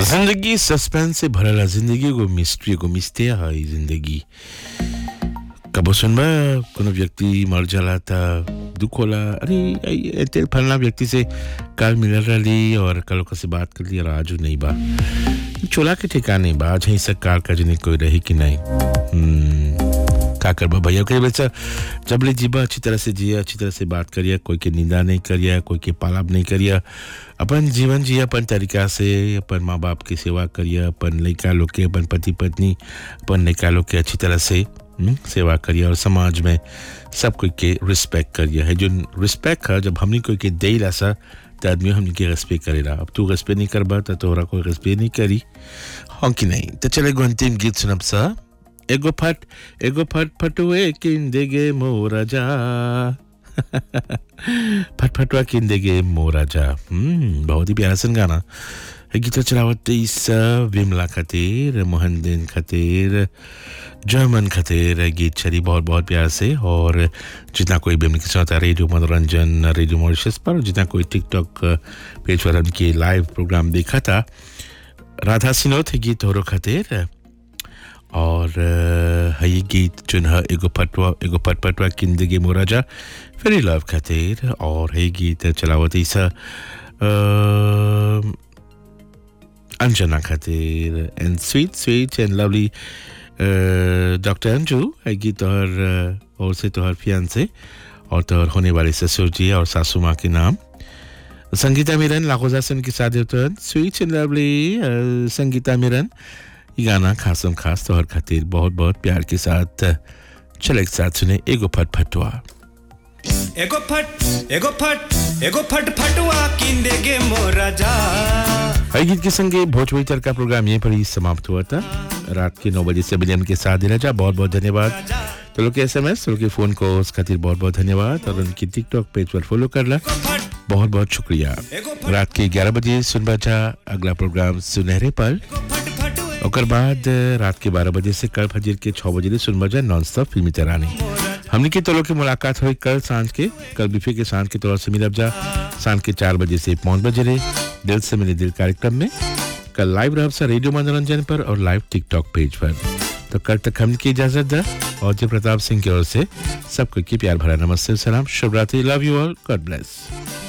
जिंदगी सस्पेंस से भरल है जिंदगी एगो मिस्ट्री एगो मिस्टेर है ई जिंदगी कबो सुनबा कोनो व्यक्ति मर जाला त दुख होला अरे आई- एते फलना व्यक्ति से कल मिलल रही और कल ओकर से बात कर ली और आज उ नहीं बा चोला के ठिकाने बा आज ही से काल का जने कोई रही कि नहीं हम्म, का करबा भैया कई बच्चा जब ले जीबा अच्छी तरह से जिया अच्छी तरह से बात करिया कोई के निंदा नहीं करिया कोई के पालाप नहीं करिया अपन जीवन जिया अपन तरीका से अपन माँ बाप की सेवा करिया अपन लड़का लोग के अपन पति पत्नी अपन लड़का लोग के अच्छी तरह से हम्म, सेवा करिया और समाज में सब कोई के रिस्पेक्ट करिया है जो रिस्पेक्ट है जब हमने कोई के दे सा तो आदमी हमने के रेस्पेक्ट करेला अब तू रेस्पेक्ट नहीं करबा तो तोहरा कोई रेस्पेक्ट नहीं करी हाँ कि नहीं तो चले एगो अंतिम गीत सुनब सा एगो फट एगो फट फटुए किन देगे मोरा जा फट फटुआ किन देगे मोरा जा हम्म बहुत ही प्यारा सन गाना है गीत चलावत इस विमला खातिर मोहन दिन खातिर जर्मन खातिर गीत चली बहुत बहुत प्यार से और जितना कोई भी हमने सुना था रेडियो मनोरंजन रेडियो मॉरिशस पर जितना कोई टिकटॉक पेज पर उनकी लाइव प्रोग्राम देखा था राधा सिन्हो थे गीत होरो खातिर और अ, है ये गीत चुन है एगो पटवा एगो पटपटवा किंदगी मोराजा फेरी लव खातिर और है गीत चलावत ईसा अंजना खातिर and sweet sweet and lovely doctor Anju है गीत तोहर अ, और से तोहर फियान से और तोहर होने वाले ससुर जी और सासू माँ के नाम संगीता मिरन लाखोजा से उनकी शादी होता स्वीट एंड लवली संगीता मिरन ये गाना खासम खास तौर खातिर बहुत बहुत प्यार के साथ चले एक साथ सुने एगो फट फटुआ एगो फट एगो फट एगो फट फटुआ किंदे गे मोरा जा हर गीत के संगे भोजपुरी तर का प्रोग्राम यहीं पर ही समाप्त हुआ था रात के नौ बजे से बजे उनके साथ देना जा बहुत बहुत धन्यवाद तो लोग के एस एम एस तो लोग के फोन को उस खातिर बहुत बहुत धन्यवाद और उनकी टिकटॉक पेज पर फॉलो कर ला फट बहुत बहुत शुक्रिया एगो फट रात के ग्यारह बजे सुन बचा अगला प्रोग्राम सुनहरे पल एगो फट फटुए ओकर बाद अ, रात के बारह बजे से कल फजर के छः बजे ले सुन बजा नॉन स्टॉप फिल्मी तरानी हमने की तौर की मुलाकात हुई कल सांझ के कल बिफे के सांझ के तौर से मिलब जा सांझ के चार बजे से पाँच बजे रे दिल से मिले दिल कार्यक्रम में कल लाइव रह सा रेडियो मनोरंजन पर और लाइव टिकटॉक पेज पर तो कल तक हम की इजाजत दा और जय प्रताप सिंह की ओर से सबको की प्यार भरा नमस्ते सलाम शुभ रात्रि love you all god bless